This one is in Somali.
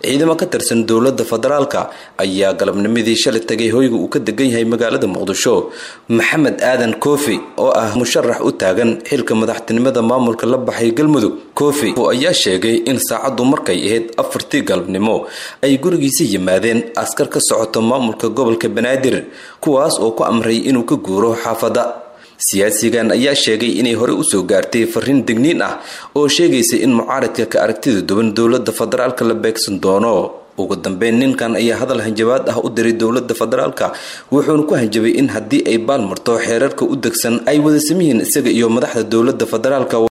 ciidamo ka tirsan dowladda federaalka ayaa galabnimadii shalay tagay hoyga uu ka degan yahay magaalada muqdisho maxamed aadan koofi oo ah musharax u taagan xilka madaxtinimada maamulka la baxay galmudug koofi ayaa sheegay in saacaddu markay ahayd afartii galabnimo ay gurigiisa yimaadeen askar ka socoto maamulka gobolka banaadir kuwaas oo ku amray inuu ka guuro xaafadda siyaasigan ayaa sheegay inay horey usoo gaartay fariin degniin ah oo sheegaysa in mucaaradka ka aragtida duwan dowladda federaalka la beegsan doono ugu dambeyn ninkan ayaa hadal hanjabaad ah u diray dowladda federaalka wuxuuna ku hanjabay in haddii ay baalmarto xeerarka u degsan ay wada samihiin isaga iyo madaxda dowladda federaalka